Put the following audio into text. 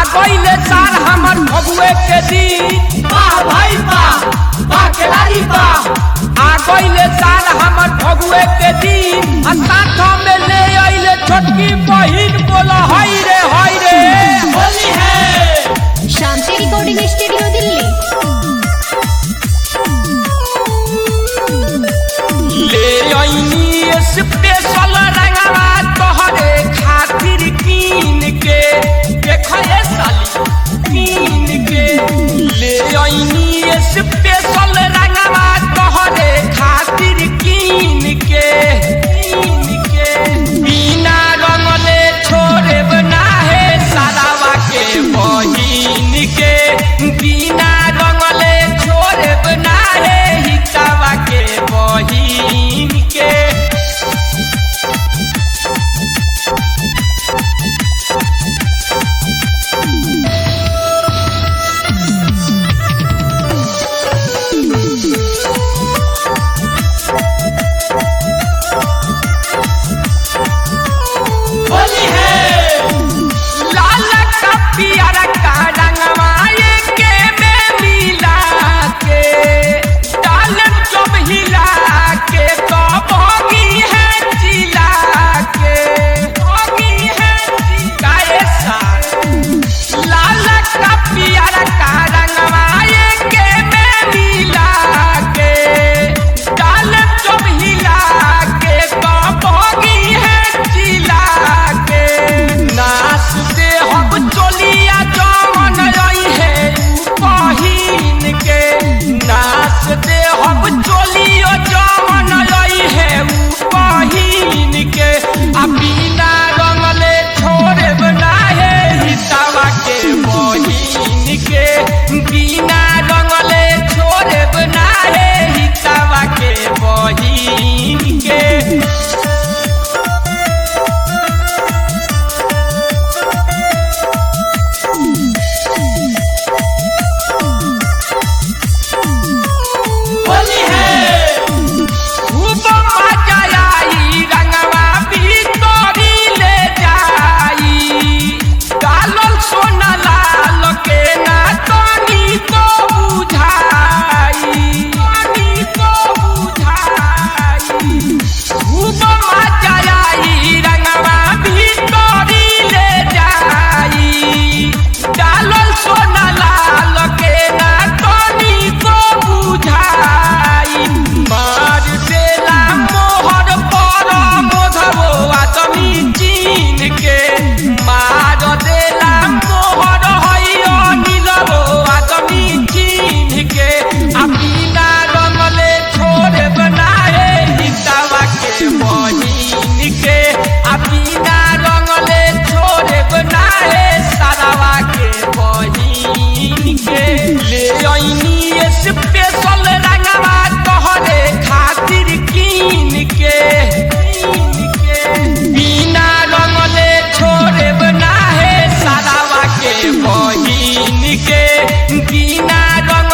गईले साल हमर भगुए के दिन वाह भाई वाह वाह खिलाड़ी वाह आ गईले साल हमर भगुए के दिन आ साथ में ले आइले छोटकी बहिन बोला हई रे हई रे होली है शांति रिकॉर्डिंग स्टूडियो दिल्ली ले आईनी स्पेशल रंगवा तोहरे खातिर कीन के देख ये साली कीन के ले आईनी स्पेशल रंगवा तोहरे खातिर कीन के कीन के बिना रंगले छोड़े बना है सारावा के बहिन के बिना रंगले छोड़े बना है हितावा के बहिन के होली है लाल का पियर का रंगवा के में मिला के डालन जब हिला के तो भोगी है जिला के भोगी है जिलाए सार लाल का पियर का रंगवा के में मिला के डालन जब हिला के तो भोगी है जिला के नास दे हम चोलिया जवन रही है बहिन के नास दे हम चोलियो जवन रही है बहिन के आ बिना रंगले छोड़े बना है हिसाबा के बहिन के बिना रंगले छोड़े बना है हिसाबा के बहिन के होली है खूब मजा आई रंगवा भीतरी ले जाई डालल सोना लाल के ना तनी को बुझाई तनी को बुझाई खूब मजा आई रंगवा भीतरी ले जाई डालल सोना लाल के ना तनी को बुझाई मार देला मोहर पर मोधबो आदमी चीन के मार देला मोहर हैयो नीलबो आदमी चीन के आ बिना रंगले छोड़े बनाए हितावा के बहिन के आ बिना रंगले छोड़े बनाए सारावा के बहिन के ले आईनी स्पेशल रंगवा तोहरे खातिर कीन के कीन के बिना रंगले छोड़े बना है सारावा के बहिन के बिना रंग